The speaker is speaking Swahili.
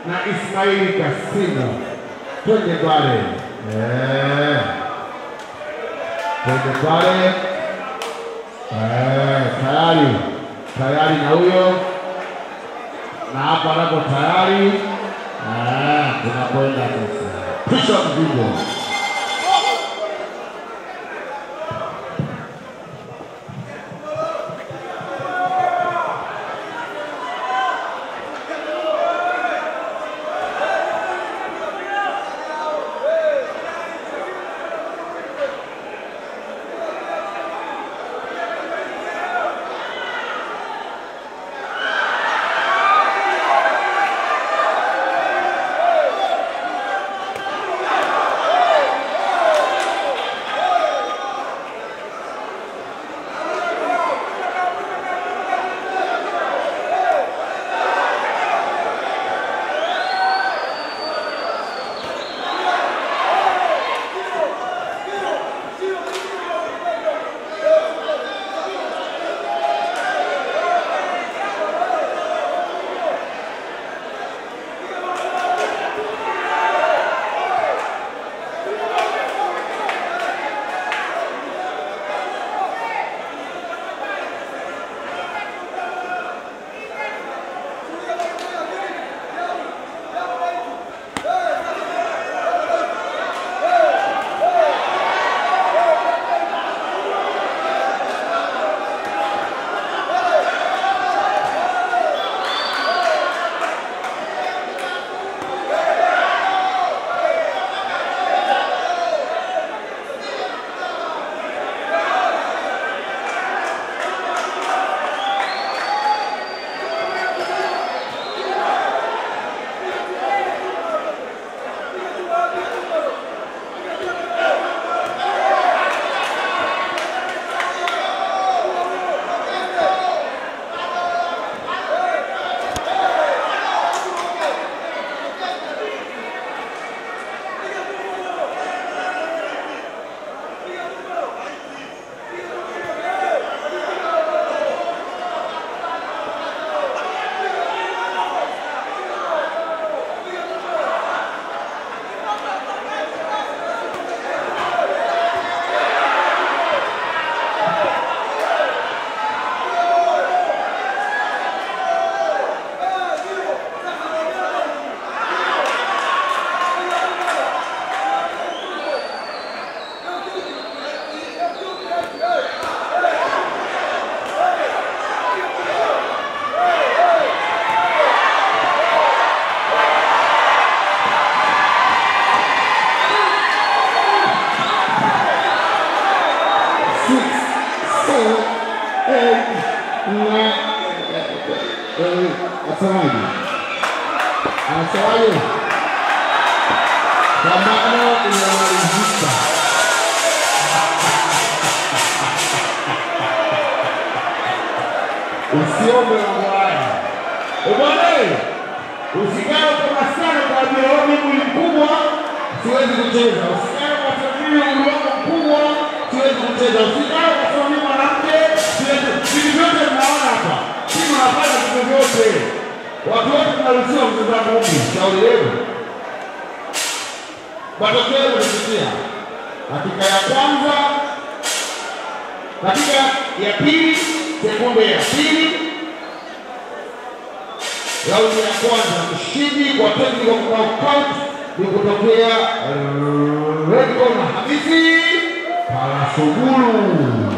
na Ismaili Kasimu. Twende pale. Eh. Twende pale. Eh, tayari. Tayari na huyo. Na hapa nako tayari. Eh, tunakwenda sasa. Pisha mzigo. six, seven, eight, nine. Asemaje? Anasemaje? Pambano inamalizika. Usiombe mambo haya. Bwana, usikae kama sana kwa ajili ya mimi mkubwa, siwezi kucheza. Usikae kwa sababu mimi umri wangu mkubwa, siwezi kucheza. Usikae kwa sababu mimi mwanamke, siwezi. Vitu vyote mnaona hapa, timu nafanya vitu vyote. Watu wote tunaruhusiwa kucheza ngumi. Shauri yenu. Matokeo yamesikia. Dakika ya kwanza, dakika ya pili, sekunde ya pili, raundi ya kwanza, mshindi kwa technical knockout ni kutokea Red Corner Hamisi Palasugulu.